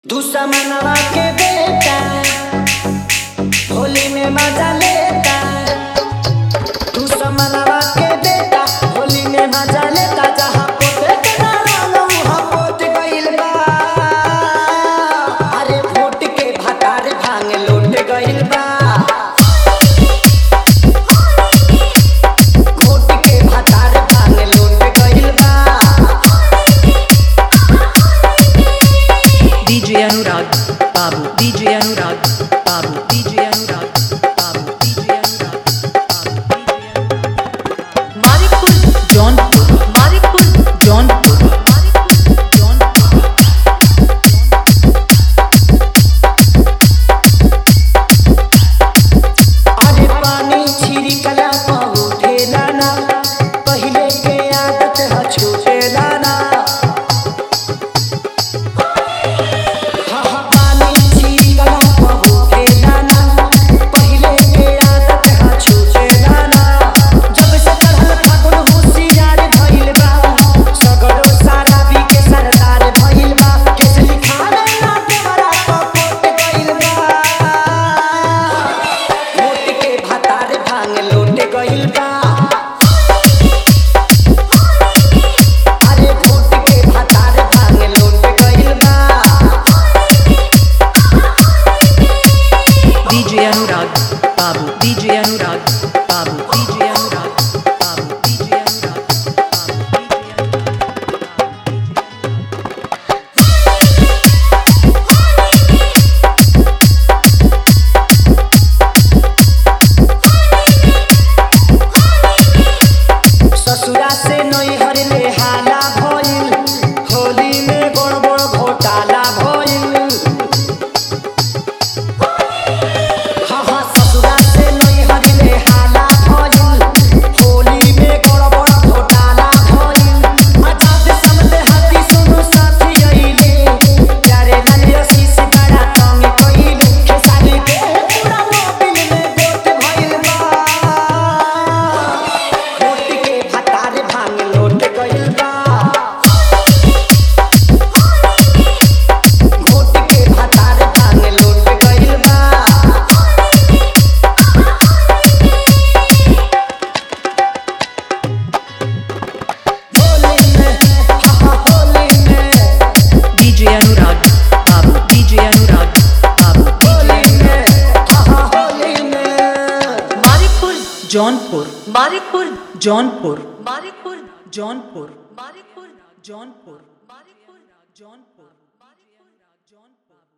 दुश्मनवा के बेटा होली में मजा लेता दुश्मनवा के बेटा होली में मजा लेता जहाँ पोते के नाम वहाँ पोत गइल बा अरे वोट के भतार भांग लूट गइल बा वोट के भतार भांग लूट गइल बा DJ Anurag, Babu, DJ Anurag, Babu, DJ Anurag, Babu, DJ Anurag, Babu, DJ Anurag. Maripur, Jaunpur, Maripur, Jaunpur, Maripur, Jaunpur. अरे पानी छिड़कला पहुँचेला ना पहिले के आदत ह छूटेला ना हाँ हाँ पानी छिड़कला पहुँचेला ना पहिले के आदत ह छूटेला ना जब से चढ़ल फागुन होशियार भइल बा सगरो सारा भी के सरदार भइल बा केस लिखावे ना देवरा कपोट गइल बा वोट के भतार भांग लूट गइल बा अरे वोट के भतार भांग लूट गइल बा DJ Anurag, Babu, DJ Anurag, Babu, DJ Anurag, Babu, DJ Anurag, Babu, DJ Anurag. ससुरा से नैहर ले हाला भइल होली में बड़ बड़ घोटाला भइल हाँ हाँ ससुरा से नैहर ले हाला भइल होली में बड़ बड़ घोटाला भइल आजाद समझे हाथी सुनु साथी अइले प्यारे लाल आशीष बड़ा तंग कइले खेसारी के पूरा मोबिल में गोट भइल बा वोट के भतार भांग लूट गइल बा वोट के भतार भांग लूट गइल बा होली में हा हा होली में DJ Anurag, Babu, DJ Anurag, Babu, DJ Holi में हा हा होली में Maripur, Jaunpur, Maripur, Jaunpur, Maripur, Jaunpur, Maripur, Jaunpur, Maripur, Jaunpur, Maripur, Jaunpur.